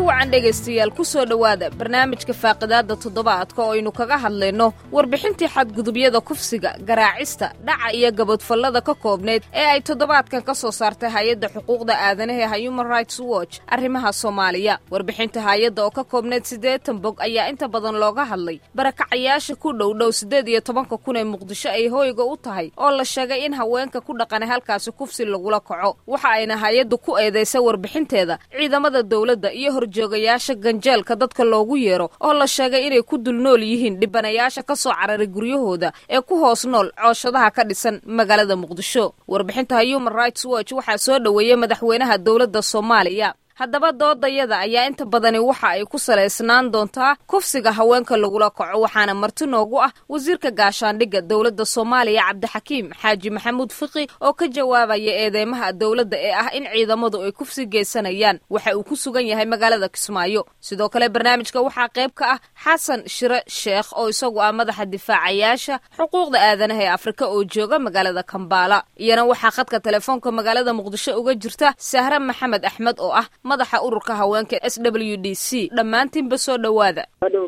wacan dhegaystayaal ku soo dhowaada barnaamijka faaqidaadda toddobaadka oo aynu kaga hadlayno warbixintii xadgudubyada kufsiga garaacista dhaca iyo gabadfallada ka koobneyd ee ay toddobaadkan ka soo saartay hay-adda xuquuqda aadanaha ee human rights watch arrimaha soomaaliya warbixinta hay-adda oo ka koobneyd siddeetan bog ayaa inta badan looga hadlay barakacayaasha ku dhowdhow siddeed iyo tobanka kun ee muqdisho ay hooyga u tahay oo la sheegay in haweenka ku dhaqanay halkaasi kufsi lagula kaco waxa ayna hay-addu ku eedaysay warbixinteeda ciidamada dowladda iyo horjoogayaasha ganjeelka dadka loogu yeero oo la sheegay inay ku dul nool yihiin dhibanayaasha ka soo cararay guryahooda ee ku hoos nool cooshadaha ka dhisan magaalada muqdisho warbixinta human rights watch waxaa soo dhoweeyey madaxweynaha dowladda soomaaliya haddaba doodayada ayaa inta badani waxa ay ku salaysnaan doontaa kufsiga haweenka lagula kaco waxaana marti noogu ah wasiirka gaashaandhigga dowladda soomaaliya cabdixakiim xaaji maxamuud fiqi oo ka jawaabaya eedeymaha dowladda ee ah in ciidamadu ay kufsi geysanayaan waxa uu ku sugan yahay magaalada kismaayo sidoo kale barnaamijka waxaa qayb ka ah xasan shire sheekh oo isagu ah madaxa difaacayaasha xuquuqda aadanaha ee afrika oo jooga magaalada kambaala iyana waxaa khadka telefoonka magaalada muqdisho uga jirta sahre maxamed axmed oo ah madaxa ururka haweenka s w d c dhammaantiinba soo dhowaada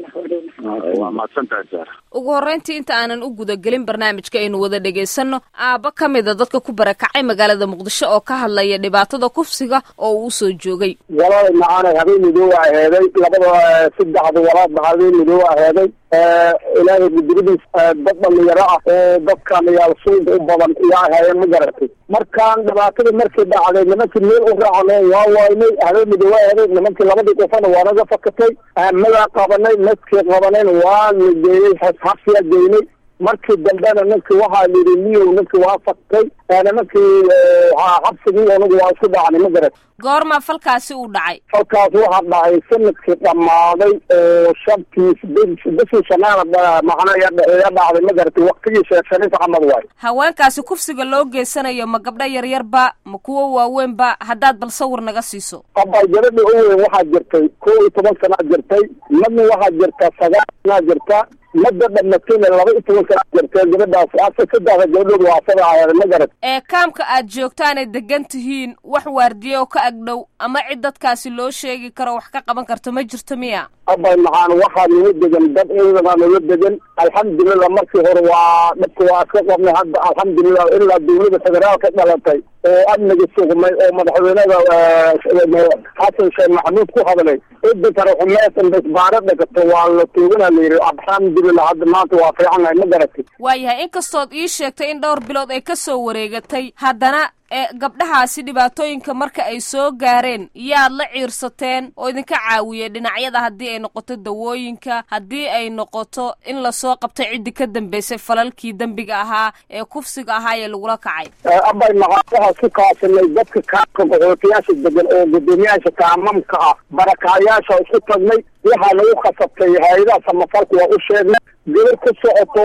ugu horreyntii inta aanan u gudagelin barnaamijka aynu wada dhegaysanno aabba ka mida dadka ku barakacay magaalada muqdisho oo ka hadlaya dhibaatada kufsiga oo uu usoo joogay walaalay macaanay habeen midoow a heeday labada saddexda walaadba habeen midoow a heeday ilaahay guddigadiis dad dhalinyaro ah oo dadkan yaal suuga u badan iyo ahaayeen ma garatay markaan dhibaatada markay dhacday nimankii meel u raacnay waa waynay habeen midoow a heeday nimankii labadii qofana waa naga fakatay madaa qabanay maskii qabanayna waa la geeyey xabsiyaa geynay markii dambena ninkii waxaa lihi niyow ninkii waa faktay nimankii xabsigii anigu waa isku dhacnay ma garat goorma falkaasi uu dhacay falkaas waxaa dhacay sanadkii dhammaaday oo shantiis bishii shanaana macna ya dhacday ma garatay waktigii sheekh shariif axmed waay haweenkaasi kufsiga loo geysanayo ma gabdho yaryarba ma kuwo waaweynba haddaad bal sawir naga siiso abay gabadha u weyn waxaa jirtay kow iyo toban sanaa jirtay madna waxaa jirta sagaal sanaa jirta madda dhamatayna laba iyo toban sanaa jirtay gabadhaas asa saddexda gabadhood waa asada aheed ma garat ee kaamka aad joogtaanay degan tihiin wax waardiye oo ka agdhow ama cid dadkaasi loo sheegi karo wax ka qaban karto ma jirto miya abay maxaan waxaa nala degan dad ciidanaa nala degan alxamdulilah markii hore waa dhabka waa iska qabnay hadda alxamdulilah ilaa dawlada federaalka dhalatay oo amniga sugmay oo madaxweynada xasan sheekh maxamuud ku hadlay cidda kale xumeesan basbaaro dhagato waa la tuugana la yidhi alxamdulilah hadda maanta waa fiicannahay ma garatay waayahay inkastood ii sheegtay in dhowr bilood ay ka soo wareegatay haddana ee gabdhahaasi dhibaatooyinka marka ay soo gaareen yaad la ciirsateen oo idinka caawiyey dhinacyada haddii ay noqoto dawooyinka haddii ay noqoto in lasoo qabto ciddii ka dambeysay falalkii dembiga ahaa ee kufsiga ahaa ee lagula kacay abay maxaa waxaa ku kaasanay dadka kaamka qaxootiyaasha degan oo guddoomiyaasha kaamamka ah barakaayaasha isku tagnay waxaa lagu khasabtay hay-adaha samafalka waa u sheegnay gabar ku socoto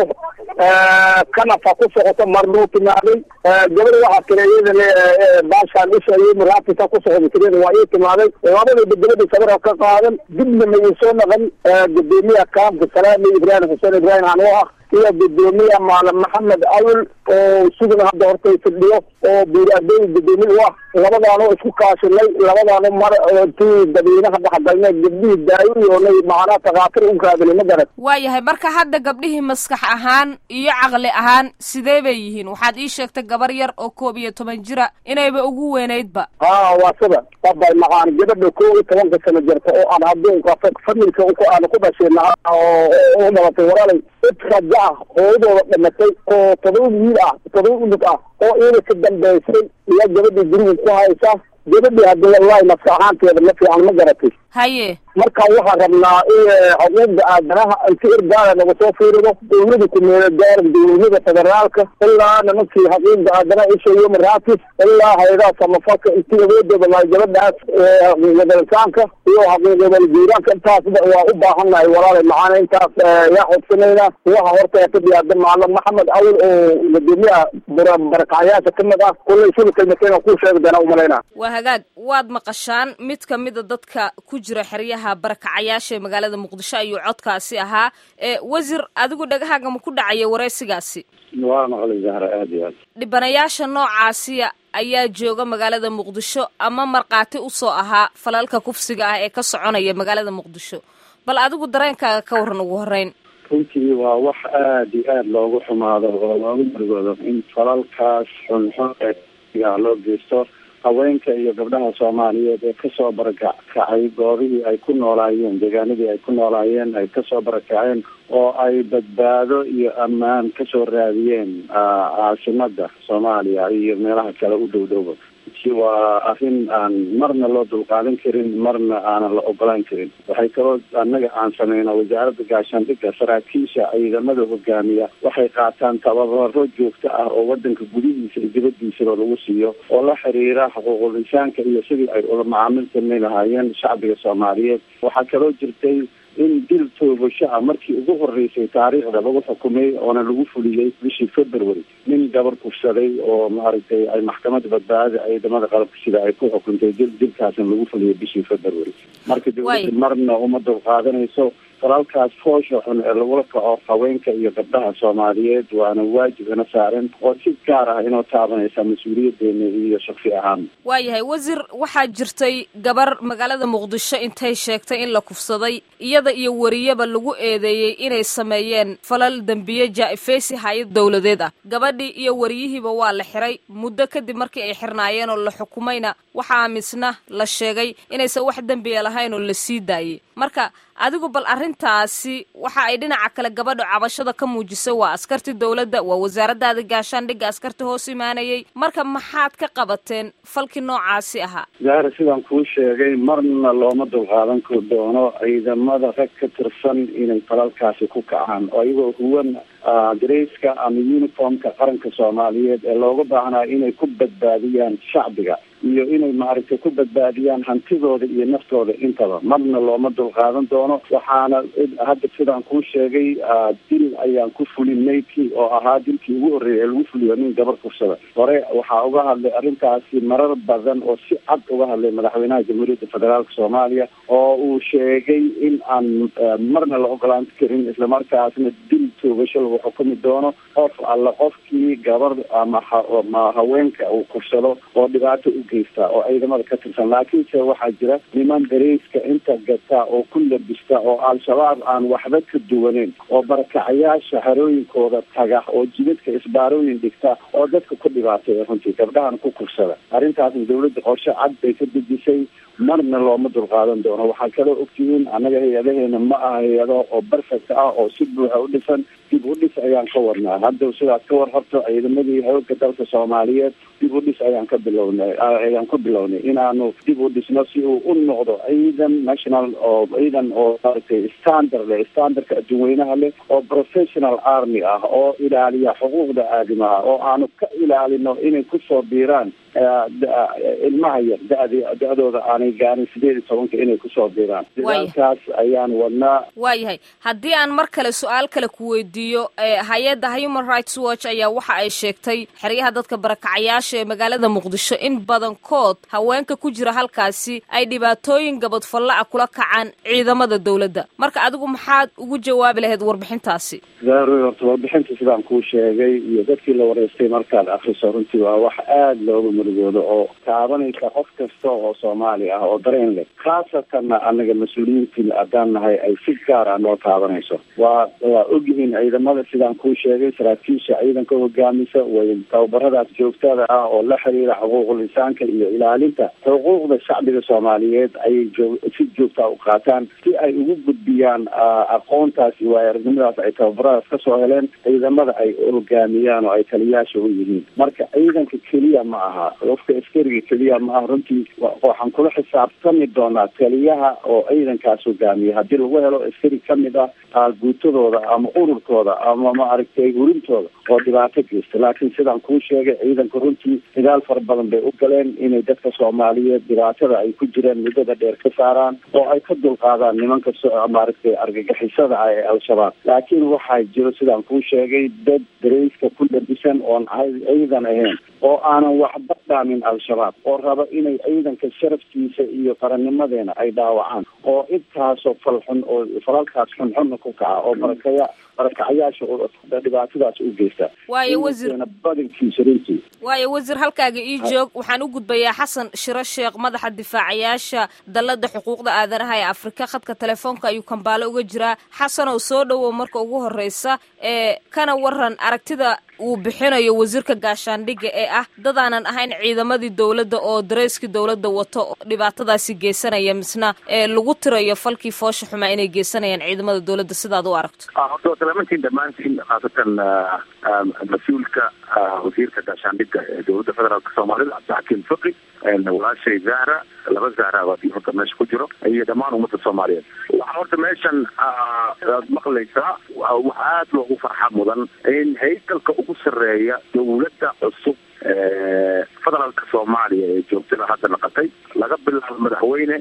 kanafa ku socoto marnuu timaaday gabar waxaa tira iyadana baashaan isha iyo muraafisa ku socda tirada waa ii timaaday labadaba gabadha sawira ka qaadan dibna ma ii soo naqan gudoomiyaha kaamka salaami ibraahim xuseen ibraahim anoo ah iyo gudoomiya maalim maxamed awil oo sugna hadda hortay fidhiyo oo buuraadooy gudoomiye u ah labadaanoo isku kaashinay labadaano mar intii dadweynaha dhexgalnay gabdhihii daawiyoonay macnaa takaatir u raadinay ma garat waayahay marka hadda gabdhihii maskax ahaan iyo caqli ahaan sidee bay yihiin waxaad ii sheegtay gabar yar oo koob iyo toban jira inayba ugu weynaydba haa waa sida abay maxaan gabadha kow iyo tobanka sano jirta oo aan adduunka familka aan ku dhashayna oo u dhalatay walaalay idraja ah hooyadooda dhamatay oo todoba wiil ah todoba unug ah oo iyada ka dambaysay iyo gabadhii guriga ku haysa gabadhii hadda wallahi maska ahaanteeda ma fiican ma garatay haye marka waxaan rabnaa in xuquuqda aadanaha inti irgaala naga soo fiirido dawlada kumeela gaara dawlada federaalka ilaa nimankii xuquuqda aadanaha isha iyo maraatis ilaa hay-adaha samafalka inti awoodooda lahay gabadhaas xuquuqdalsaanka iyo xuquuqdaljiiraanka intaasba waa u baahannahay walaalay maxaana intaas yaa xogsanayna waxa horta ka diyaada maalim maxamed awil oo gudoomiyaha barakacyaasha kamid ah kullay sula kelmateen ku sheegi doona umalayna waa hagaag waad maqashaan mid kamida dadka ku jira xeryaha barakacayaasha ee magaalada muqdisho ayuu codkaasi ahaa wasiir adigu dhagahaaga ma ku dhacaya wareysigaasi waa maqlay zahra aada iyo aad dhibanayaasha noocaasiya ayaa jooga magaalada muqdisho ama markhaati usoo ahaa falalka kufsiga ah ee ka soconaya magaalada muqdisho bal adigu dareenkaaga ka waran ugu horeyn runtii waa wax aada iyo aada loogu xumaado oo loogu murugoodo in falalkaas xunxun ee loo geysto haweenka iyo gabdhaha soomaaliyeed ee kasoo barakacay goobihii ay ku noolaayeen deegaanadii ay ku noolaayeen ay kasoo barakaceen oo ay badbaado iyo ammaan kasoo raadiyeen caasimada soomaaliya iyo meelaha kale u dhow dhowba waa arrin aan marna loo dulqaadan karin marna aanan la ogolaan karin waxay kaloo annaga aan sameyna wasaaradda gaashaandhigga saraakiisha ciidamada hogaamiya waxay qaataan tababaro joogto ah oo wadanka gudihiisa iyo dibadiisaba lagu siiyo oo la xiriira xuquuqul insaanka iyo sidii ay ula macaamil samay lahaayeen shacbiga soomaaliyeed waxaa kaloo jirtay in dil toogasho ah markii ugu horeysay taariikhda lagu xukumay oona lagu fuliyey bishii february nin gabar kufsaday oo maaragtay ay maxkamadda badbaadada ciidamada qalabka sida ay ku xukuntay dil dilkaasna lagu fuliyey bishii february marka dawladda marna uma dulqaadanayso falalkaas foosha xun ee lagula kaco haweenka iyo gabdhaha soomaaliyeed waana waajib ina saaran oo si gaar ah inoo taabanaysa mas-uuliyadeena iyo shaksi ahaan waayahay wasiir waxaa jirtay gabar magaalada muqdisho intay sheegtay in la kufsaday iyada iyo wariyaba lagu eedeeyey inay sameeyeen falal dembiye jaa-ifeysi hay-ad dowladeed ah gabadhii iyo wariyihiiba waa la xiray muddo kadib markii ay xirnaayeen oo la xukumayna waxaa misna la sheegay inaysan wax dembiya lahayn oo la sii daayey marka adigu bal arrintaasi waxa ay dhinaca kale gabadha cabashada ka muujisay waa askartii dowladda waa wasaaradaada gaashaandhigga askarta hoos imaanayay marka maxaad ka qabateen falkii noocaasi ahaa zahra sidaan kuu sheegay marna looma dulqaadan doono ciidamada rag ka tirsan inay falalkaasi ku kacaan oo iyagoo huwan dareyska ama uniformka qaranka soomaaliyeed ee looga baahnaa inay ku badbaadiyaan shacbiga iyo inay maaragtay ku badbaadiyaan hantidooda iyo naftooda intaba marna looma dulqaadan doono waxaana hadda sidaan kuu sheegay dil ayaan ku fulinay kii oo ahaa dilkii ugu horreeyay ee lagu fuliyo nin gabar kursada hore waxaa uga hadlay arrintaasi marar badan oo si cad uga hadlay madaxweynaha jamhuuriyadda federaalka soomaaliya oo uu sheegay in aan marna la ogolaan karin islamarkaasna dil toogasho lagu xukumi doono qof alla qofkii gabar ama ma haweenka uu kursado oo dhibaato u geysta oo ciidamada ka tirsan laakiinse waxaa jira niman dareyska inta gata oo ku labista oo al-shabaab aan waxba ka duwaneyn oo barakacayaasha xerooyinkooda taga oo jidadka isbaarooyin dhigta oo dadka ku dhibaatay runtii gabdhahan ku kursada arrintaasna dawladda qorshe cad bay ka dejisay marna looma dulqaadan doono waxaa kaloo ogtihiin annaga hay-adaheena ma aha hay-ado oo perfect ah oo si buuxa u dhisan dib u dhis ayaan ka wadnaa hadda sidaad ka warhabto ciidamadii xoogga dalka soomaaliyeed dib u dhis ayaan ka bilownay ayaan ku bilownay inaanu dib u dhisno si uu u noqdo ciidan national oo ciidan oo maaragtay standard leh standardka adduunweynaha leh oo professional army ah oo ilaaliya xuquuqda aadamaha oo aanu ka ilaalino inay kusoo biiraan ilmaha yar dad da-dooda aanay gaarin sideed iyo tobanka inay kusoo biiraan dadaalkaas ayaan wadnaa waayahay haddii aan mar kale su-aal kale ku weydiiyo hay-adda human rights watch ayaa waxa ay sheegtay xeryaha dadka barakacayaasha ee magaalada muqdisho in badankood haweenka ku jira halkaasi ay dhibaatooyin gabadfalla ah kula kacaan ciidamada dowladda marka adigu maxaad ugu jawaabi lahayd warbixintaasi zahroy horta warbixinta sidaan kuu sheegay iyo dadkii la wareystay markaad akriso runtii waa wax aada looga murugoodo oo taabanaysa qof kasta oo soomaali ah oo dareen leh khaasatanna anaga mas-uuliyiintii haddaan nahay ay si gaar ah noo taabanayso waa waa ogyihiin ciidamada sidaan kuu sheegay saraakiisha ciidanka hogaamisa way tababaradaas joogtada ah oo la xiriira xuquuqul insaanka iyo ilaalinta xuquuqda shacbiga soomaaliyeed ayay joo si joogtaa u qaataan si ay ugu gudbiyaan aqoontaas iyo waayo-aragnimadaas ay tababaradaas kasoo heleen ciidamada ay hogaamiyaan oo ay taliyaasha u yihiin marka ciidanka keliya ma aha qofka askariga keliya ma aha runtii waxaan kula xisaabtami doonaa taliyaha oo ciidankaas hogaamiya haddii lagu helo askari kamid ah guutadooda ama ururkooda ama maaragtay hurintooda oo dhibaato geysta laakiin sidaan kuu sheegay ciidanka runtii dagaal fara badan bay u galeen inay dadka soomaaliyeed dhibaatada ay ku jireen muddada dheer ka saaraan oo ay ka dulqaadaan nimanka maaragtay argagixisada ah ee al-shabaab laakiin waxaa jiro sidaan kuu sheegay dad dareyska ku labisan oon ciidan ahayn oo aanan waxba dhaamin al-shabaab oo raba inay ciidanka sharafkiisa iyo qarannimadeena ay dhaawacaan oo intaasoo falxun oo falalkaas xunxunna ku kaca oo barakaya barakacayaasha dhibaatadaas u geysta waayo wasiir badankiisa runtii waayo wasiir halkaaga ii joog waxaan u gudbayaa xasan shiro sheekh madaxa difaacayaasha dalada xuquuqda aadanaha ee afrika khadka telefoonka ayuu kambaalo uga jiraa xasanow soo dhowow marka ugu horeysa ee kana waran aragtida uu bixinayo wasiirka gaashaandhigga ee ah dadaanan ahayn ciidamadii dowladda oo dareyskii dowladda wato dhibaatadaasi geysanaya misna ee lagu tirayo falkii foosha xumaa inay geysanayaan ciidamada dowladda sidaad u aragto horta salaamaantiin dhammaantiin khaasatan mas-uulka wasiirka gaashaandhigga ee dowladda federaalk soomaalida cabdixakiim fiqi walaashay zahra laba zahra baa horta meesha ku jiro iyo dhammaan ummadda soomaaliyeed waxaa horta meeshan aad maqlaysaa wax aada loogu farxa mudan in haykalka ugu sarreeya dowladda cusub federaalka soomaaliya ee joogtada hadda naqatay laga bilaabo madaxweyne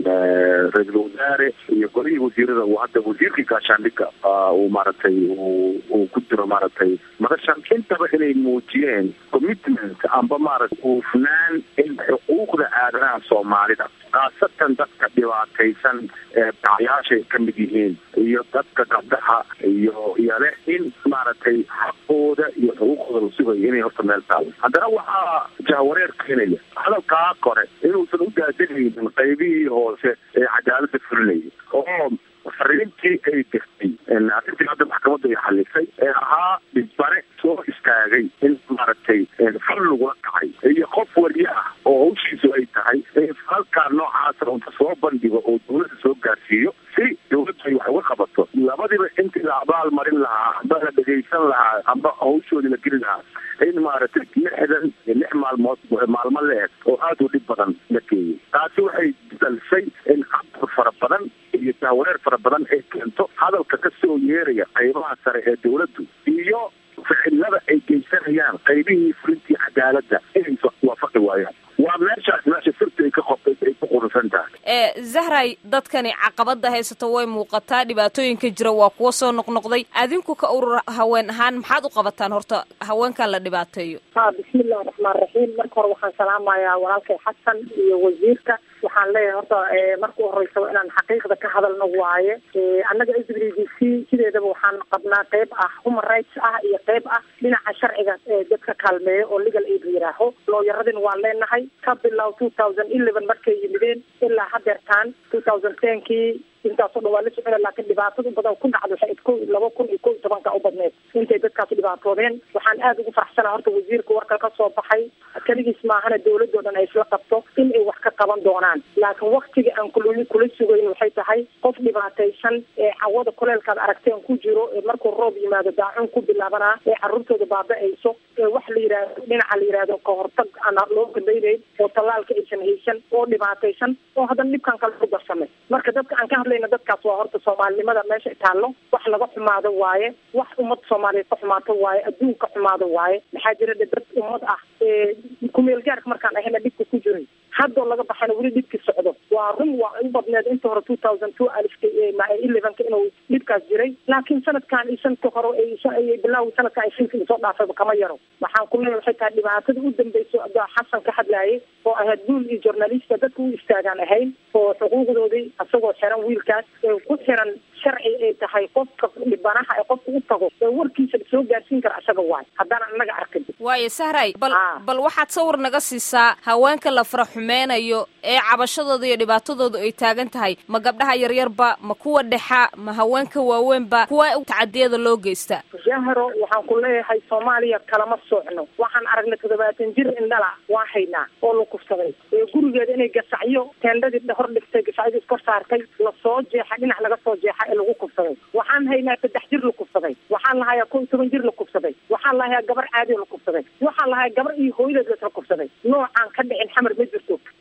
ra-iisul wasaare iyo golihii wasiirada uu hadda wasiirkii gaashaandhigga uu maaragtay uu ku jiro maaragtay madashan intaba inay muujiyeen commitment amba maaragtay uufnaan in xuquuqda aadanaha soomaalida khaasatan dadka dhibaataysan ee dacyaashay ka mid yihiin iyo dadka gabdhaha iyo iyo leh in maaragtay xaqooda iyo xuquuqooda la sugayo inay horta meel taalo haddana waxaa jahwareer keenaya hadalkaa kore inuusan u daadegaynin qaybihii hoose ee cadaalada fulinayay oo fariintii ay dirtay arrintii hadda maxkamadda ay xalisay ee ahaa dhibane soo istaagay in maaragtay fal lagula kacay iyo qof waliya ah oo hawshiisu ay tahay in falkaa noocaasa unta soo bandhigo oo dowladda soo gaarsiiyo si dowladdu ay wax uga qabato labadiba intii la abaal marin lahaa amba la dhegaysan lahaa amba hawshoodii la geli lahaa in maaragtay lixdan lix maalmood maalmo la-eg oo aada u dhib badan la geeyay taasi waxay dalisay in cabur fara badan iyo jahwareer fara badan ay keento hadalka ka soo yeeraya qaybaha sare ee dowladdu iyo ficilada ay geysanayaan qaybihii fulintii cadaaladda inay waafaqi waayaan waa meeshaas meesha sirta ay ka qobtay ay ku qurusan tahay ee zahray dadkani caqabada haysato way muuqataa dhibaatooyinka jira waa kuwa soo noqnoqday adinku ka urur haween ahaan maxaad u qabataan horta haweenkan la dhibaateeyo ha bismillahi raxmaan raxiim marka hore waxaan salaamayaa walaalkay xasan iyo wasiirka waxaan leeyahay horta marka u horeysa inaan xaqiiqda ka hadalno waaye annaga s w d c sideedaba waxaan qabnaa qeyb ah human rights ah iyo qeyb ah dhinaca sharciga dadka kaalmeeya oo legal aid la yidhaaho looyaradin waan leenahay ka bilow two thousand eleven markay yimideen ilaa hadeertaan two thousand tenkii intaasoo dhan waa la socona laakiin dhibaatada badan ku dhacda waxay ko laba kun iyo ko iyo tobanka u badneed intay dadkaasi dhibaatoodeen waxaan aada ugu faraxsanaa horta wasiirka warka ka soo baxay keligiis maahana dowladoo dhan ay isla qabto in ay wax ka qaban doonaan laakiin waktiga aan kul kula sugayn waxay tahay qof dhibaataysan ee cawada kuleelkaad aragteen ku jiro ee markuu roob yimaado daacun ku bilaabanaa ee caruurtooda baaba-ayso ee wax la yidhaahdo dhinaca la yidhaahdo kahortag aan loo gandaynayn oo tallaalka aysan haysan oo dhibaataysan oo haddana dhibkan kale ku darsamay marka dadka aan ka hadlayna dadkaas waa horta soomaalinimada meesha taallo wax laga xumaado waaye wax ummad soomaaliyeed ka xumaato waaye adduunka xumaado waaye maxaa jira de dad ummad ah kumeel gaarka markaan ahayna dhibka ku jiray haddoo laga baxana weli dhibki socdo waa run waa u badneed inta hore two thousand two alifka elevenka inuu dhibkaas jiray laakiin sanadkan iyo sanadka hore bilaawi sanadkan ay shilka soo dhaafayba kama yaro waxaan ku leeyahay waxay tahay dhibaatada u dambeyso adaa xasan ka hadlaayay oo ahayd duul iyo journalista dadka u istaagaan ahayn oo xuquuqdoodii isagoo xiran wiilkaas ee ku xiran sharci ay tahay qofka dhibanaha ee qofka u tago ee warkiisa soo gaarsiin kara isaga waay haddaan anaga arkin waayo sahray bal bal waxaad sawir naga siisaa haweenka la fara xumeynayo ee cabashadooda iyo dhibaatadooda ay taagan tahay ma gabdhaha yaryarba ma kuwa dhexa ma haweenka waaweynba kuwa tacadiyada loo geysta jahro waxaan ku leeyahay soomaaliya kalama soocno waxaan aragnay toddobaatan jir indhala waan haynaa oo la kufsaday ee gurigeeda inay gasacyo teendhadii hor dhigtay gasacyadii iskor saartay lasoo jeexa dhinac laga soo jeexa ee lagu kufsaday waxaan haynaa saddex jir la kufsaday waxaan lahayaa kow iyo toban jir la kufsaday waxaan lahayaa gabar caadi la kufsaday waxaan lahayaa gabar iyo hooyadeed lasla kufsaday noocaan ka dhicin xamar ma jirto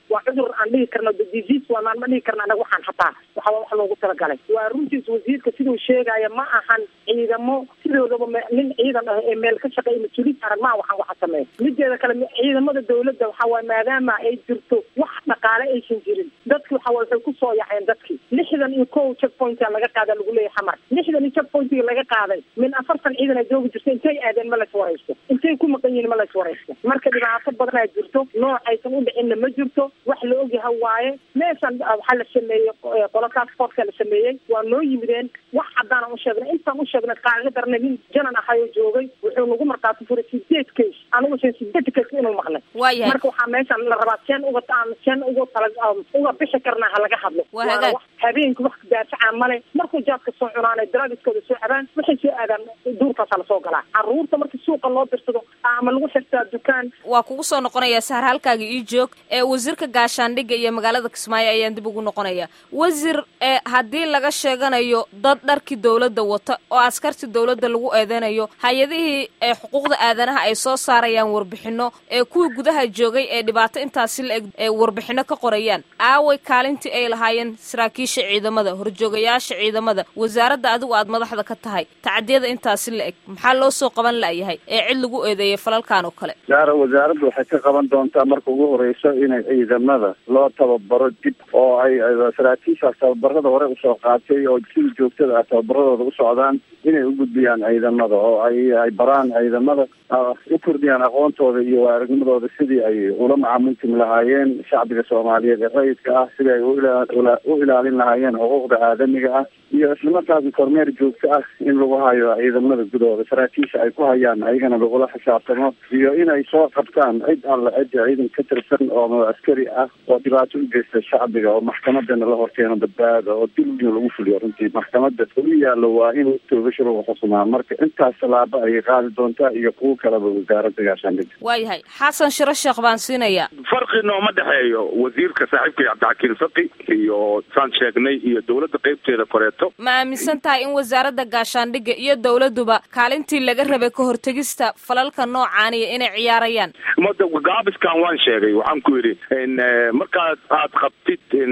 waa cudur aan dhihi karno disease waa maan ma dhihi karno anaga waxaan hataa waxa wax loogu talagalay waa runtiis wasiirka siduu sheegaya ma ahan ciidamo sidoodaba nin ciidan ah ee meel ka shaqeeya mas-uuliyiin saaran maa waxaan waxa sameeya mideeda kale ciidamada dawladda waxa waye maadaama ay jirto wax dhaqaale aysan jirin dadki waxa waye waxay kusoo yaceen dadkii lixdan iyo kow checkpointa laga qaada lagu leeyahay xamar lixdan iyo checkpointiga laga qaaday min afartan ciidan ay joogi jirto intay aadeen ma lays waraysto intay ku maqan yihiin ma lays waraysto marka dhibaato badan aa jirto nooc aysan u dhicinna ma jirto wax la ogyaha waaye meeshan waxaa la sameeyey qola taskfortka la sameeyey waa noo yimideen wax caddaana u sheegnay intaan u sheegnay qaaga darnay nin janan ahayoo joogay wuxuu nagu markaati furay sideed case anigu shan sideed case inuu maqlay waayahay marka waxaa meeshan la rabaa seen uga aan seen uga tala uga bixi karnaa ha laga hadlo Waa hagaag. habeenkii wax daafacaa male markuu jaadka soo cunaanay daraagiskooda soo cabaan waxay soo aadaan duurkaasaa lasoo galaa caruurta markii suuqa loo dirsado ama lagu xirtaa dukaan waa kugu soo noqonayaa sahar halkaaga ii joog ee wasiirka gaashaandhigga iyo magaalada kismaayo ayaan dib ugu noqonayaa wasiir ee haddii laga sheeganayo dad dharkii dowladda wata oo askartii dowladda lagu eedeynayo hay-adihii ee xuquuqda aadanaha ay soo saarayaan warbixino ee kuwii gudaha joogay ee dhibaato intaasi la eg ee warbixino ka qorayaan aaway kaalintii ay lahaayeen saraakiisha ciidamada horjoogayaasha ciidamada wasaaradda adigu aad madaxda ka tahay tacadiyada intaasi la eg maxaa loo soo qaban la'yahay ee cid lagu eedeeyay falalkan oo kale gaara wasaaraddu waxay ka qaban doontaa marka ugu horeyso inay ciidamada loo tababaro dib oo ay saraakiishaas tababarada hore usoo qaatay oo sida joogtada ah tababaradooda u socdaan inay u gudbiyaan ciidamada oo ay ay baraan ciidamada ah, u kordhiyaan aqoontooda iyo waaragnimmadooda sidii ay ula macaamultimi lahaayeen shacbiga soomaaliyeed ee rayidka ah sidii ay u ila- ula- u ilaalin lahaayeen xuquuqda aadamiga ah iyo islamarkaasna kormeer joogto ah in lagu hayo ciidamada gudahooda saraakiisha ay ku hayaan ayagana lagula xisaabtamo iyo inay soo qabtaan cid alla cidda ciidan ka tirsan oo askari ah oo dhibaato u geysta shacbiga oo maxkamadana la horkeeno badbaada oo dil in lagu fuliyo runtii maxkamada u yaallo waa in toogasho lagu xukumaa marka intaas tallaabo ayay qaadi doontaa iyo kuwo kaleba wasaaradda gaashaandhigga waayahay xasan shiro sheekh baan siinayaa farqi nooma dhexeeyo wasiirka saaxiibkay cabdixakiin faqi iyo saan sheegnay iyo dowladda qaybteeda koreeto ma aaminsan tahay in wasaaradda gaashaandhigga iyo dowladduba kaalintii laga rabay ka hortegista falalka noocaaniya inay ciyaarayaan mada gaabiskan waan sheegay waxaan ku yidhi in eh, markaad aad qabtid in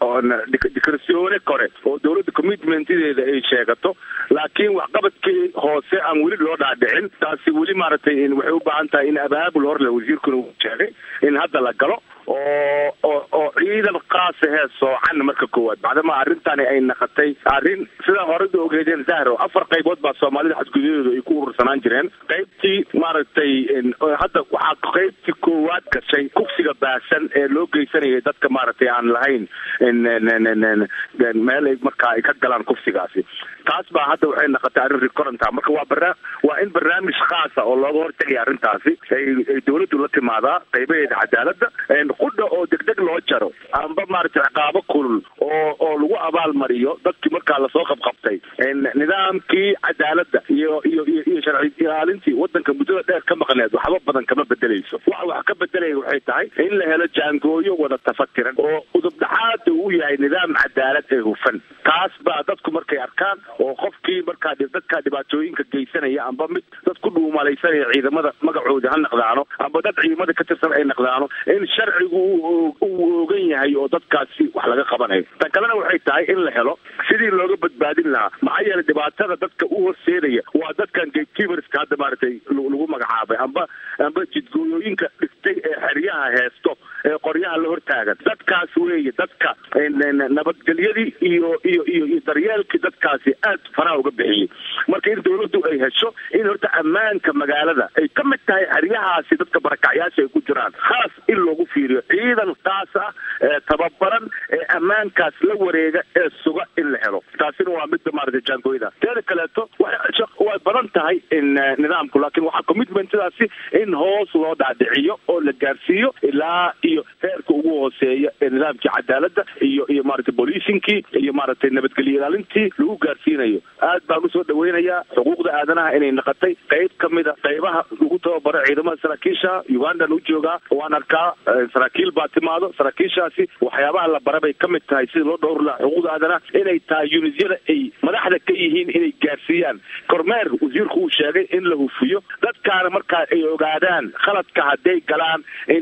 dikrasione kore oo dowladda commitmentideeda ay sheegato laakiin waxqabadkii hoose aan weli loo dhaadhicin taasi weli maaragtay in waxay u baahan tahay in abaabul hor le wasiirkuna uu sheegay in hadda la galo oo oo oo ciidan qaasa hee soocan marka koowaad bacdama arrintani ay naqatay arrin sidaa horeda ogeedeen zahro afar qaybood baa soomaalida xadgudyadeedu ay ku urursanaan jireen qaybtii maaragtay in- oo hadda waxaa qaybtii koowaad gashay kufsiga baasan ee loo geysanayay dadka maaragtay aan lahayn in- in- in- in- in- meel ay markaa ay ka galaan kufsigaasi taas baa hadda waxay naqatay arrin recurrenta marka waa bara waa in barnaamij khaasa oo looga hortagaya arrintaasi ay ay dowladdu la timaadaa qaybaheeda cadaaladda een qudha oo degdeg loo jaro amba maaragtay ciqaabo kulul oo oo lagu abaalmariyo dadkii markaa lasoo qabqabtay een nidaamkii cadaaladda iyo iyo iyo iyo sharci ilaalintii wadanka muddada dheer ka maqneed waxba badan kama bedelayso waxa wax ka bedelaya waxay tahay in la helo jaangooyo wada tafakiran oo udub dhaxaada uu yahay nidaam cadaalad ee hufan taas baa dadku markay arkaan oo qofkii markaa dhi- dadka dhibaatooyinka geysanaya amba mid dad ku dhuumalaysanaya ciidamada magacooda ha naqdaano amba dad ciidamada ka tirsan ay naqdaano in sharcigu uu uu ogan yahay oo dadkaasi wax laga qabanayo tan kalena waxay tahay in la helo sidii looga badbaadin lahaa maxaa yeelay dhibaatada dadka u horseedaya waa dadkan gatekeeperska hadda maaragtay lagu lagu magacaabay amba amba jidgooyooyinka dhistay ee xeryaha heesto ee qoryaha la hortaagan dadkaas weeye dadka en- en- nabadgelyadii iyo iyo iyo iyo daryeelkii dadkaasi aad faraha uga bixiyey marka in dowladdu ay hesho in horta ammaanka magaalada ay ka mid tahay xeryahaasi dadka barakacyaasha ay ku jiraan khaas in loogu fiiriyo ciidan kaas ah ee tababaran ee ammaankaas la wareega ee suga in la helo taasina waa midda maaragtay jaangooyada teeda kaleeto waxay shaq- way badan tahay in eh, nidaamku laakiin waxaa commitmentadaasi in hoos loo dhaadhiciyo oo la gaarsiiyo ilaa iyo heerka ugu hooseeya ee nidaamkii cadaaladda iyo iyo maaragtay bolicingkii iyo maaragtay nabadgelyo ilaalintii lagu gaarsiinayo aad baan usoo dhaweynayaa xuquuqda aadanaha inay naqatay qayb ka mida qaybaha lagu tababaro ciidamada saraakiisha ugandan u joogaa waan arkaa eh, saraakiil baa timaado saraakiishaasi waxyaabaha la bara bay ka mid tahay sida loo dhowri lahaa xuquuqda aadanaha inay tahay unisyada ay madaxda ka yihiin inay gaarsiiyaan kormeer wasiirku uu sheegay in la hufiyo dadkaana markaa ay ogaadaan khaladka hadday galaan in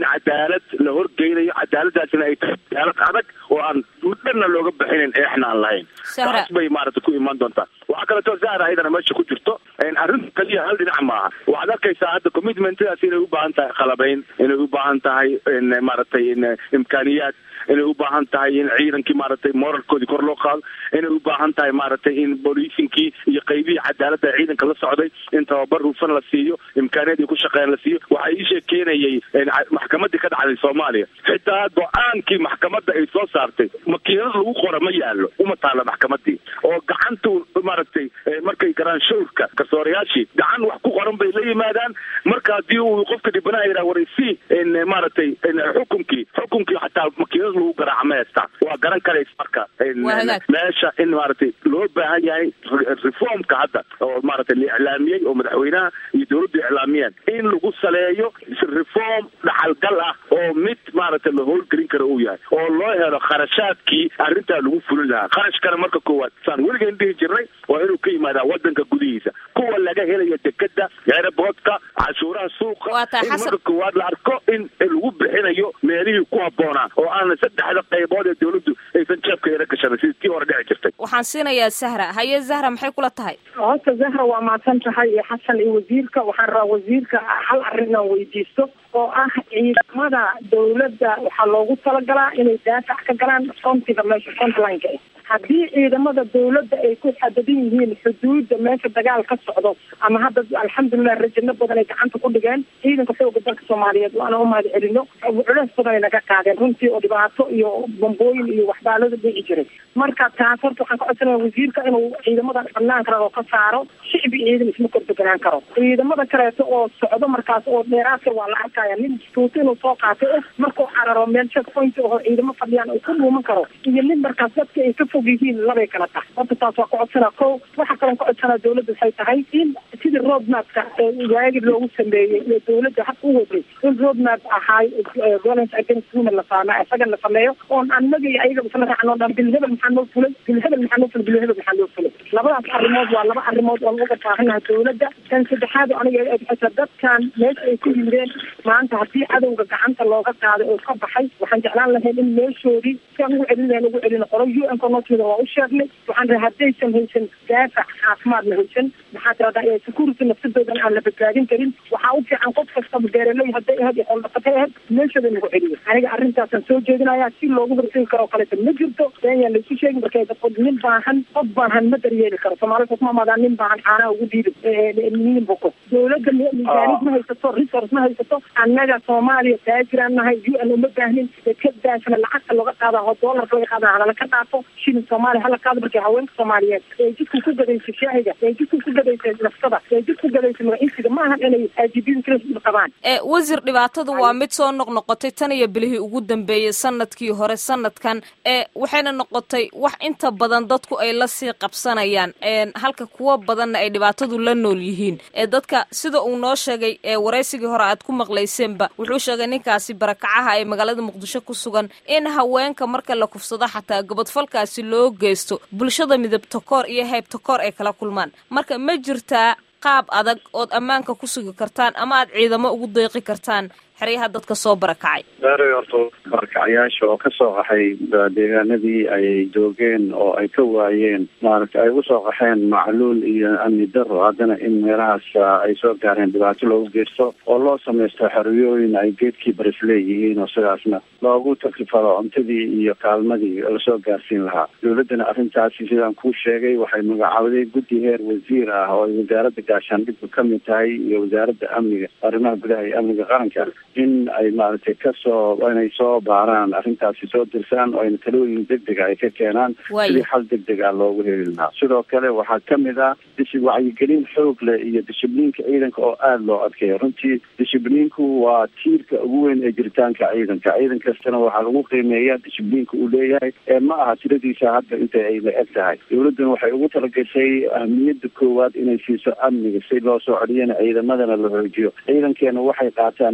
cadaalad la horgeynayo cadaaladaasina ay tahay cadaalad adag oo aan dhanna looga bixinin eexna aan lahayn taas bay maaragtay ku imaan doontaa waxaa kaleeto zahra ayadana meesha ku jirto arrinta kaliya hal dhinac maaha waxaad arkaysaa hadda commitmentadaas inay u baahan tahay khalabayn inay u baahan tahay maaragtay imkaaniyaad inay u baahan tahay in ciidankii maaragtay moralkoodii kor loo qaado inay u baahan tahay maaragtay in booliisinkii iyo qaybihii cadaaladda ciidanka la socday in tababar hufan la siiyo imkaaniyad ay ku shaqeeyaan la siiyo waxaa ii sheekeynayay maxkamadii ka dhacday soomaaliya xitaa go-aankii maxkamadda ay soo saartay makiinad lagu qora ma yaalo uma taalla maxkamadii oo gacantu maaragtay markay garaan shawrka garsoorayaashii gacan wax ku qoran bay la yimaadaan marka haddii uu qofka dhibanaha yidhaha waraysi maaragtay xukunkii xukunkii xataa makiinad lagu garaaca ma heestaa waa garan karaysa marka meesha in maaragtay loo baahan yahay reformka hadda oo maaragtay la iclaamiyey oo madaxweynaha iyo dawladdu iclaamiyeen in lagu saleeyo reform dhaxalgal ah oo mid maaragtay la howlgelin kara uu yahay oo loo helo kharashaadkii arrintaa lagu fulin lahaa kharashkana marka koowaad saan weligeyn dhihi jirnay waa inuu ka yimaadaa wadanka gudihiisa kuwa laga helayo dekeda eeraboodka cashuuraha suuqa in marka koowaad la arko in lagu bixinayo meelihii ku habboonaa oo aan saddexda qaybood ee dawladdu aysan jeebka yara gashanay sidii tii hore dhici jirtay waxaan siinayaa zahra haye zahra maxay kula tahay horta zahra waa mahadsan tahay iyo xasan iyo wasiirka waxaan rabaa wasiirka hal arrin inaan weydiisto oo ah ciidamada dawladda waxaa loogu talagalaa inay daafac ka galaan frontiga meesha frontlineka haddii ciidamada dawladda ay ku xadadan yihiin xuduudda meesha dagaal ka socdo ama hadda alxamdulilah rajano badan ay gacanta ku dhigeen ciidanka xooga dalka soomaaliyeed waana umahad celino culeys badan ay naga qaadeen runtii oo dhibaato iyo bambooyin iyo waxbaalada dhici jiray marka taas horta waxaan ka codsanaya wasiirka inuu ciidamada banaanka rabo ka saaro shicbi ciidan isma kordeganaan karo ciidamada kaleeto oo socdo markaas oo dheeraadka waa la arkaya nin tuuto inuu soo qaatay eh markuu cararo meel check point oo ciidamo fadhiyaan uu ku dhuuman karo iyo nin markaas dadka ay ka fog yihiin labay kala tahay horta taas waa ka codsanaa ko waxa kaloon ka codsanaa dawladda waxay tahay in sidii roadmapka waagi loogu sameeyey ee dawladda hab u waday in roadmap ahaay violence against women la saama isaga la sameeyo oon annaga iyo ayaga isla raacno dhan bilhebel maxaa noo fulay bilhebel maxaa noo fulay bilhebel maxaa noo fulay labadaas arrimood waa laba arrimood oon uga baahanaha dawladda tan saddexaad aniga xita dadkan meesha ay ku yimideen maanta haddii cadowga gacanta looga qaaday oo ka baxay waxaan jeclaan lahayn in meeshoodii siaan ugu celin lahayn ugu celin qolo u n konotida waa u sheegnay waxaan rahay haddaysan haysan daafac caafimaadna haysan maxaa tirahdaa security nafsadoodan aan la badbaadin karin waxaa u fiican qof kastaba beeraley hadday ahayd iyo xooldhaqatay ahayd meeshooda lagu celiyo aniga arrintaasaan soo jeedinayaa si loogu hortegi karo kaleeto ma jirto beenyaan laisu sheegin markay dadko nin baahan qof baahan ma daryeeli karo soomaalida kuma amaadaan nin baahan caanaha ugu dhiibi nin boko dawladda miisaanid ma haysato resource ma haysato annaga soomaaliya taajiraan nahay u n uma baahnin dekadaasna lacagta looga qaada oo doolarka laga qaada halala ka dhaafo shilin soomaaliya hala qaado markay haweenka soomaaliyeed ee jidka ku gadaysa shaahiga ee jidka ku gadaysa nafsada ee jidka ku gadaysa magaciisiga ma ahan inay ajibin kala qabaan wasiir dhibaatadu waa mid soo noqnoqotay tan iyo bilihii ugu dambeeyey sanadkii hore sanadkan ee waxayna noqotay wax inta badan dadku ay la sii qabsanayaan halka kuwa badanna ay dhibaatadu la nool yihiin ee dadka sida uu noo sheegay ee waraysigii hore aad ku maqlayseenba wuxuu sheegay ninkaasi barakacaha ee magaalada muqdisho ku sugan in haweenka marka la kufsado xataa gobodfalkaasi loo geysto bulshada midabtakoor iyo heybtakoor ay kala kulmaan marka ma jirtaa qaab adag ood ammaanka ku sugi kartaan ama aad ciidamo ugu deeqi kartaan xeryaha dadka soo barakacay beeray horta barakacayaasha oo ka soo qaxay deegaanadii ay joogeen oo ay ka waayeen maaragta ay usoo qaxeen macluul iyo amni daro haddana in meelahaas ay soo gaareen dhibaato loogu geysto oo loo samaysto xeriyooyin ay geedkii baris leeyihiin oo sidaasna loogu taklifado cuntadii iyo kaalmadii lasoo gaarsiin lahaa dawladdana arrintaasi sidaan kuu sheegay waxay magacawday guddi heer wasiir ah oo ay wasaaradda gaashaandhigku ka mid tahay iyo wasaaradda amniga arrimaha gudaha iyo amniga qaranka in ay maaragtay kasoo inay soo baaraan arrintaasi soo dirsaan oo ayna talooyin degdega ay ka keenaan sidii xal degdeg ah loogu heli lahaa sidoo kale waxaa kamid ah dishi wacyigelin xoog leh iyo dishibliinka ciidanka oo aada loo adkeeyo runtii dishibliinku waa tiirka ugu weyn ee jiritaanka ciidanka ciidan kastana waxaa lagu qiimeeyaa dishibliinka uu leeyahay ee ma aha tiradiisa hadda inta ay la eg tahay dawladduna waxay ugu talagashay ahmiyadda koowaad inay siiso amniga si loo soo celiyana ciidamadana la xoojiyo ciidankeena waxay qaataan mushaar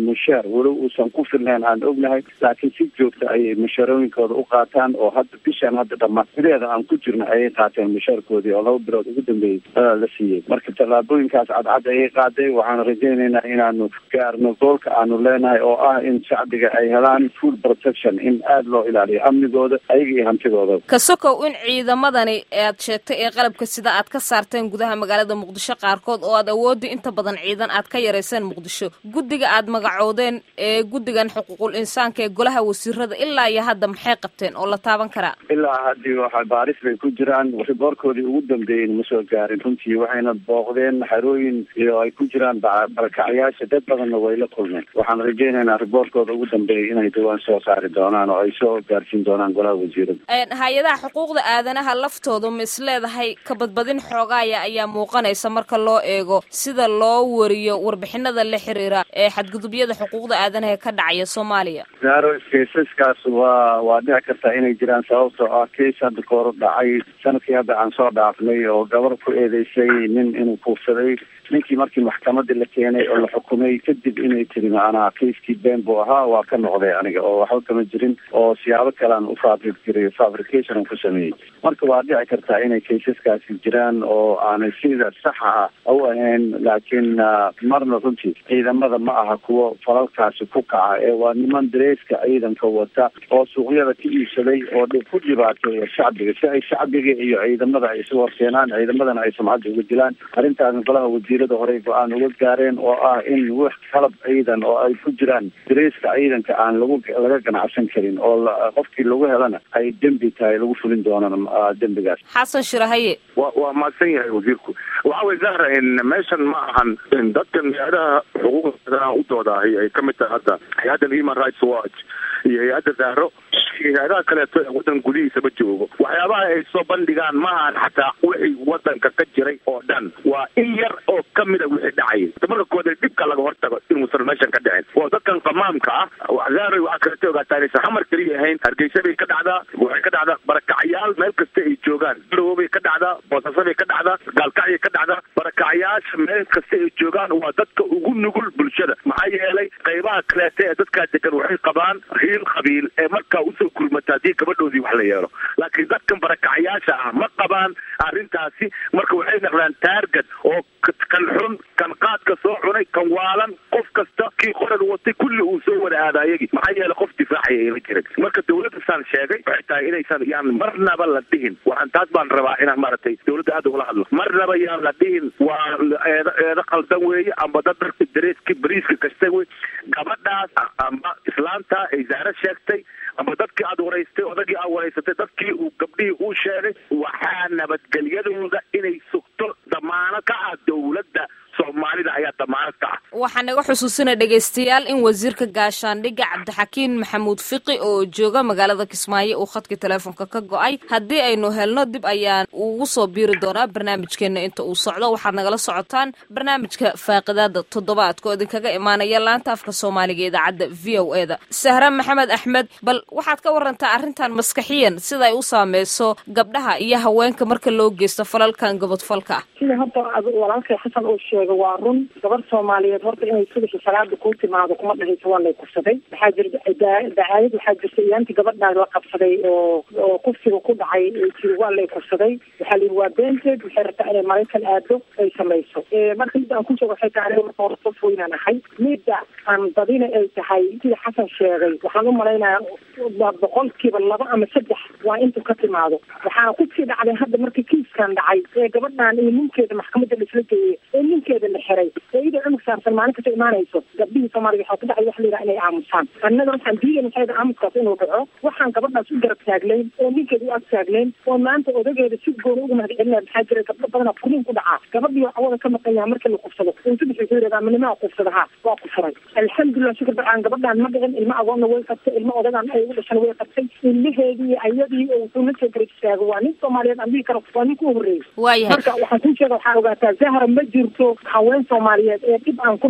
gargaar walow uusan ku filnayn aan ognahay laakiin si joogta ayay mushaarooyinkooda u qaataan oo hadda bishaan hadda dhammaan sideeda aan ku jirno ayay qaateen mushaarkoodii oo laba bilood ugu dambeeyey la siiyey marka tallaabooyinkaas cadcad ayay qaaday waxaan rajaynaynaa inaanu gaarno goolka aanu leenahay oo ah in shacbiga ay helaan full protection in aada loo ilaaliyo amnigooda ayaga iyo hantidooda kasokow in ciidamadani aad sheegtay ee qalabka sida aad ka saarteen gudaha magaalada muqdisho qaarkood oo aad awoodda inta badan ciidan aad ka yarayseen muqdisho guddiga aad magacoodeen ee guddigan xuquuqul insaanka ee golaha wasiirada ilaa iyo hadda maxay qabteen oo la taaban karaa ilaa haddii waxa baaris bay ku jiraan riboorkoodii ugu dambeeyey ma soo gaarin runtii waxayna booqdeen xarooyin iyo ay ku jiraan barakacyaasha dad badanna way la kulmeen waxaan rajaynaynaa riboorkooda ugu dambeeyay inay dhawaan soo saari doonaan oo ay soo gaarsiin doonaan golaha wasiirada hay-adaha xuquuqda aadanaha laftooda ma is leedahay kabadbadin xoogaaya ayaa muuqanaysa marka loo eego sida loo wariyo warbixinada la xiriira ee xadgudubyada xuquuqda aadanaha ee ka dhacaya soomaaliya zaro keisaskaas waa waa dhici kartaa inay jiraan sababtoo ah keis hadda kahor dhacay sanadkii hadda aan soo dhaafnay oo gabar ku eedeysay nin inuu kuufsaday ninkii markii maxkamadii la keenay oo la xukumay kadib inay tiri maanaa keiskii been buu ahaa waa ka noqday aniga oo waxba kama jirin oo siyaabo kalean u fabric jiray fabrication aan ku sameeyey marka waa dhici kartaa inay keisaskaasi jiraan oo aanay sida saxa ah u ahayn laakiin marna runtii ciidamada ma aha kuwo falalkaasi ku kaca ee waa niman dareeska ciidanka wata oo suuqyada ka iibsaday oo ku dhibaateeya shacbiga si ay shacbiga iyo ciidamada ay isu horkeenaan ciidamadana ay sumcadda uga dilaan arrintaasna golaha wasiirada horey go-aan uga gaareen oo ah in wax qalab ciidan oo ay ku jiraan dareeska ciidanka aan lagu laga ganacsan karin oo qofkii lagu helana ay dembi tahay lagu fulin doonaan dembigaas xasan shirahaye wa waa mahadsan yahay wasiirku waxa way zahra meeshan ma ahan dadkan hay-adaha xuquuqda u doodaahay ay kamid tahay hadda hay-addan human rights watch iyo hay-adda zahro iyo hay-adaha kaleeto ee waddan gudihiisaba joogo waxyaabaha ay soo bandhigaan ma ahan xataa wixii wadanka ka jiray oo dhan waa in yar oo kamida wixii dhacayay marka kooda dhibka laga hortago inuusan meeshan ka dhicin waa dadkan qamaamka ah zahro waxaa kaleeto ogaataa inaysan xamar keliya ahayn hargeysa bay ka dhacdaa waxay ka dhacdaa barakacyaal meel kasta ay joogaan garowo bay ka dhacdaa boosaaso bay ka dhacdaa gaalkacyay ka dhacdaa barakacyaasha meel kasta ay joogaan waa dadka ugu nugul bulshada maxaa yeelay qaybaha kaleeta ee dadkaa degan waxay qabaan hiil qabiil ee markaa usoo kulmata haddii gabadhoodii wax la yeelo laakiin dadkan barakacyaasha ah ma qabaan arrintaasi marka waxay naqdaan taargad oo kan xun kan qaadka soo cunay kan waalan qof kasta kii qoran watay kulli uu soo wada aada ayagii maxaa yeelay qof difaacaya ayla jirin marka dawladda saan sheegay waxay tahay inaysan yaan marnaba la dhihin waxaan taas baan rabaa inaan maaragtay dawladda aada ugala hadlo marnaba yaan la dhihin waa eedo eedo qaldan weeye amba dad darka dareeska bariiska kasta wey gabadhaas amba islaanta ay zaaro sheegtay ama dadkii aada waraystay odagii aad waraysatay dadkii uu gabdhihii uu sheegay waxaa nabadgelyadooda inay sugto damaano ka ah dawladda soomaalida ayaa damaanad ka ah waxaa naga xusuusina dhegaystayaal in wasiirka gaashaandhigga cabdixakiin maxamuud fiqi oo jooga magaalada kismaayo uu khadka teleefonka ka go-ay haddii aynu helno dib ayaan ugu soo biiri doonaa barnaamijkeena inta uu socdo waxaad nagala socotaan barnaamijka faaqidaada toddobaadka oo idinkaga imaanaya laanta afka soomaaliga ee idaacadda v o e da sahra maxamed axmed bal waxaad ka warantaa arrintan maskaxiyan sida ay u saameyso gabdhaha iyo haweenka marka loo geysto falalkan gobodfalka ah sida hadda walaalkay xasan uu sheegay waa run gabar soomaaliyeed horta inay subaxi salaada kuu timaado kuma dhahayso waa lay kufsaday waxaa jirta dacaayad waxaa jirta iyaanti gabadhaa la qabsaday oo oo kufsiga ku dhacay jiri waa lay kufsaday waxaa layihi waa beenteed waxay rabtaa inay maraykan aado ay samayso marka midda aan ku joogo waxay tahay aniga marka hore qof weynaan ahay midda aan badina ay tahay sida xasan sheegay waxaan u malaynayaa boqolkiiba laba ama saddex waa intuu ka timaado waxaana kusii dhacday hadda markii kiiskan dhacay ee gabadhan iyo ninkeeda maxkamadda laisla geeyey ee ninkeeda la xiray ee iyadoo cunug saarsan maalin kasta imaanayso gabdhihii soomaaliya waxaa ku dhacay wax la yidhaha inay aamusaan annaga waxaan diidan waxay dhaha aamuskaas inuu dhaco waxaan gabadhaas u garab taagnayn oo ninkeeda u ag taagnayn oo maanta odageeda si gooni uga mahad celinaya maxaa jira gabdho badanaa furiin ku dhacaa gabadhii cawada ka maqan yaha markii la kufsado intu bixi ku yidhahdaa manimaa kufsada ha waa ku furay alxamdulilah shukr bacaan gabadhaan ma dhicin ilmo agoonna way qabtay ilmo odagaan ay u dhashan way qabtay ilmaheedii iyo ayadii oo wuxuu la soo garab istaago waa nin soomaaliyeed aan dhihi karo waa ninka u horreeyey waayahay marka waxaan kuu sheega waxaa ogaataa zahra ma jirto haween soomaaliyeed ee dhib aan ku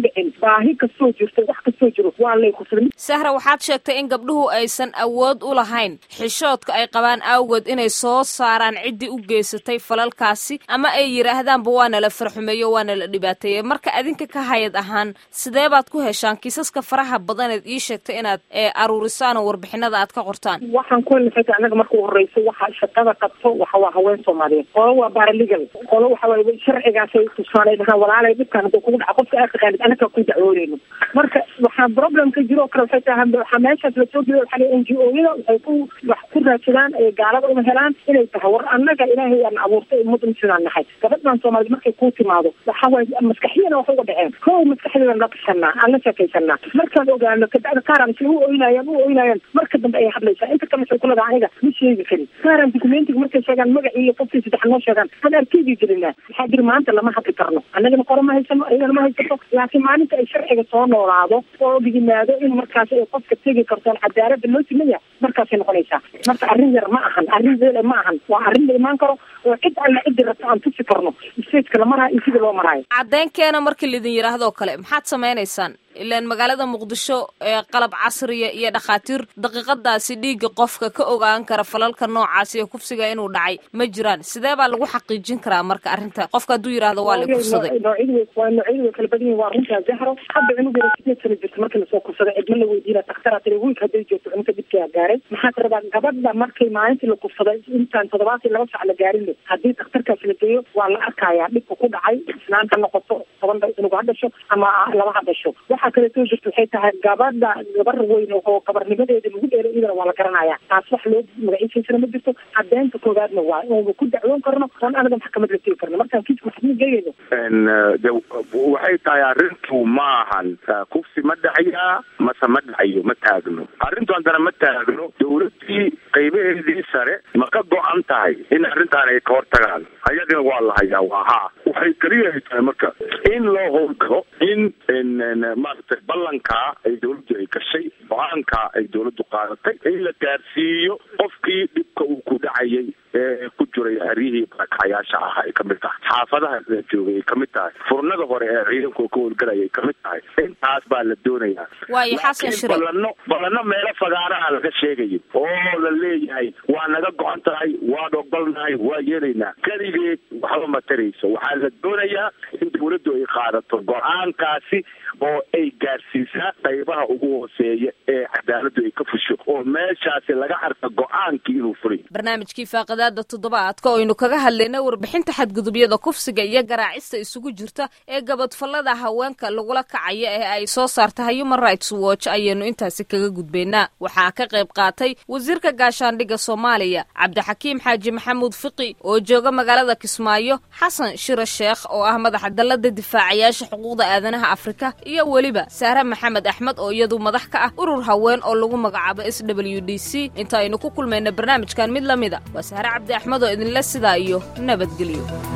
dhicin baahi kastoo jirto wax kastoo jiro waa lay kufsaday sahra waxaad sheegtay in gabdhuhu aysan awood u lahayn xishoodka ay qabaan awgeed inay soo saaraan ciddii u geysatay falalkaasi ama ay yidhaahdaanba waana la farxumeeyo waana la dhibaateeyey marka adinka ka hayad ahaan sidee baad ku heshaan kiisaska faraha badaneed ii sheegtay inaad aruurisaan oo warbixinada aad ka qortaan waxaan ku helnay anaga marka u horeyso waxa shaqada qabto waxa waa haween soomaaliyeed qolo waa baralegal qolo waxa waaye sharcigaasay tusaalay dhahaan walaalay dhibkaan hadduu kugu dhaca qofka aad taqaanid anaga ku dacwooneyno marka waxaa problem ka jiro oo kale waxay tahay waxaa meeshaas lasoo jeeda waxaa la n g o yada waxay ku wax ku raadsadaan ee gaalada uma helaan inay tahay war annaga ilaahay aan abuurtay ummadda sidaan nahay gabadhan soomaaliyed markay kuu timaado waxa waaye maskaxiyana wax uga dhaceen kow maskaxdeedan la tashanaa aan la sheekaysanaa markaan ogaano kabacda kaaran si u oynayaan u oynayaan marka dambe ay hadlaysaa inta kale waxay kuleedahay aniga ma sheegi karin kaaran documentiga markay sheegaan magacii iyo qofkii saddex noo sheegaan aan arkeydii gelinaa waxaa jiri maanta lama hadli karno annagana qoro ma haysano ayagana ma haysato laakiin maalinta ay sharciga soo noolaado oo yimaado in markaas ay qofka tegi kartoon cadaalada loo simaya markaasay noqonaysaa marka arrin yar ma ahan arrin weele ma ahan waa arrin la imaan karo oo cid alla ciddi rabto aan tusi karno stageka la maraayo iyo sida loo maraayo caddeynkeena markii laidin yidhaahdoo kale maxaad samaynaysaan ilaan magaalada muqdisho ee qalab casriya iyo dhakhaatiir daqiiqadaasi dhiigga qofka ka ogaan kara falalka noocaasi ee kufsiga inuu dhacay ma jiraan sidee baa lagu xaqiijin karaa marka arrinta qofka hadduu yidhahdo waa la kufsaday noocyadu waa noocyadu way kala badan yihin waa runtaa zahro hadda cunugeeda sideed sano jirta markii lasoo kufsaday cidma la weydiina dakhtara tiri wiilka hadday joogto cunugka dhibkaa gaaray maxaad rabaa gabadha markay maalintii la kufsaday intaan toddobaatan laba sac la gaarin haddii dakhtarkaas la geeyo waa la arkayaa dhibka ku dhacay isnaan ha noqoto toban cunug ha dhasho ama laba ha dhasho waxaa kaleetoo jirta waxay tahay gabadha gabar weyn oo gabarnimadeeda lagu dheelo iyadana waa la garanaya taas wax loo magaciisaysana ma jirto cadeynta koowaadna waa oonu ku dacwoon karno oon anaga maxkamad la tegi karno markaan kiiska maxkamad geeyayno de waxay tahay arrintu ma ahan kufsi ma dhacayaa mase ma dhacayo ma taagno arrintu haddana ma taagno dawladii qaybaheedii sare ma ka go-an tahay in arrintaan ay ka hortagaan ayagana waa la hayaa waa haa waxay keliya ay tahay marka in loo howlgalo in maaragtay ballankaa ay dawladdu ay gashay go-aankaa ay dawladdu qaadatay in la gaarsiiyo qofkii dhibka uu ku dhacayay ee ku jiray haryihii barakacayaasha ah ay kamid tahay xaafadaha la joogay ay kamid tahay furnada hore ee ciidanku ka howlgalaya ay kamid tahay intaas baa la doonayaa waayo xasan shire balano balano meelo fagaaraha laga sheegayo oo la leeyahay waa naga go-an tahay waan ogolnahay waa yeelaynaa keligeed waxba ma tarayso waxaa la doonayaa in dawladdu ay qaadato go-aankaasi oo ay gaarsiisaa qaybaha ugu hooseeya ee cadaaladdu ay ka fusho oo meeshaasi laga arka go-aankii inuu fulay barnaamijkii faaqidaada toddobaadka oo aynu kaga hadlayna warbixinta xadgudubyada kufsiga iyo garaacista isugu jirta ee gabadfallada haweenka lagula kacaya ee ay soo saarta human rights watch ayaynu intaasi kaga gudbaynaa waxaa ka qayb qaatay wasiirka gaashaandhigga soomaaliya cabdixakiim xaaji maxamuud fiqi oo jooga magaalada kismaayo xasan shire sheekh oo ah madaxa dallada difaacayaasha xuquuqda aadanaha afrika iyo weliba saare maxamed axmed oo iyadu madax ka ah urur haween oo lagu magacaabo s w d c inta aynu ku kulmayna barnaamijkan mid la mida waa saare cabdi axmed oo idinle sidaa iyo nabadgelyo